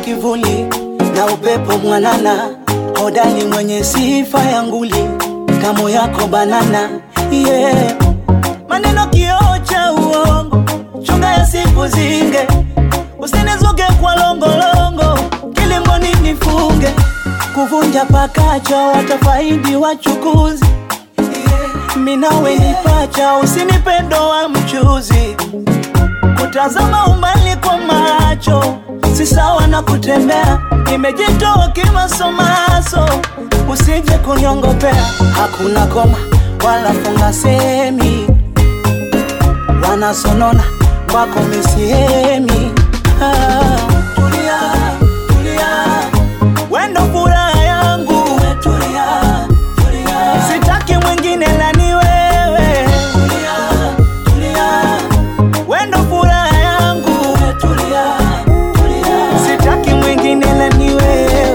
kivuli na upepo mwanana, hodari mwenye sifa ya nguli, kamo yako banana yeah. Maneno kioo cha uongo, chunga ya siku zinge, usinizuge kwa longolongo, kilingoni nifunge, kuvunja pakacho watafaidi wachukuzi yeah. Minawe nipacha, usinipe wa mchuzi Kutazama umbali kwa macho si sawa na kutembea, nimejitoa kimasomaso, usije kunyongopea. Hakuna koma wala funga semi, wanasonona kwako misihemi. Ah, tulia, tulia, wendo furaha yangu, tulia, tulia, sitaki mwingine la ni wewe, tulia, tulia wendo furaha yangu, tulia, tulia, sitaki mwingine la ni wewe.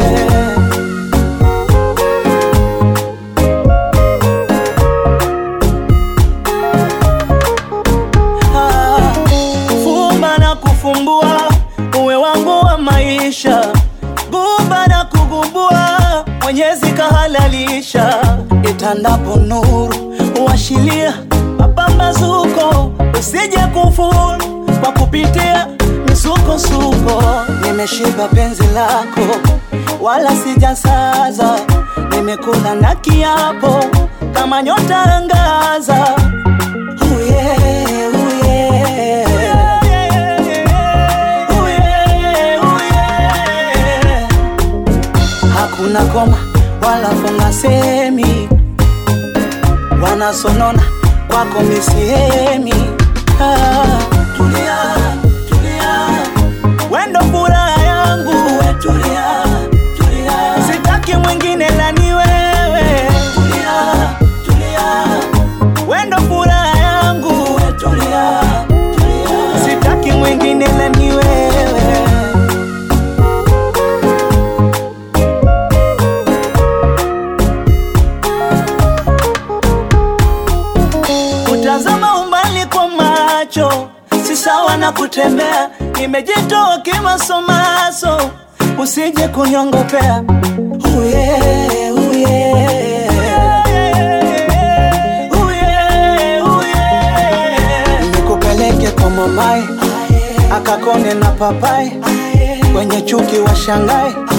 Ah, fumba na kufumbua, uwe wangu wa maisha, gumba na kugumbua, Mwenyezi kahalalisha, itandapo nuru washilia mapambazuko, usije kufuru kwa kupitia misukosuko. Nimeshiba penzi lako, wala sijasaza, nimekula na kiapo kama nyota angaza. Ooh yeah, ooh yeah. Ooh yeah, ooh yeah. Hakuna koma wala funga semi, wanasonona kwako misihemi. Ah, tulia, tulia, wendo furaha yangu, we tulia, tulia, sitaki mwingine la ni wewe. Tulia, tulia, wendo furaha yangu, we tulia, tulia, sitaki mwingine la ni wewe. Kutazama umbali kwa macho si sawa na kutembea, nimejitoa kimasomaso, usije kunyongopea. Ooh yeah, ooh yeah. Ooh yeah, ooh yeah. Nikupeleke kwa mamae akakone na papai, kwenye chuki wa shangae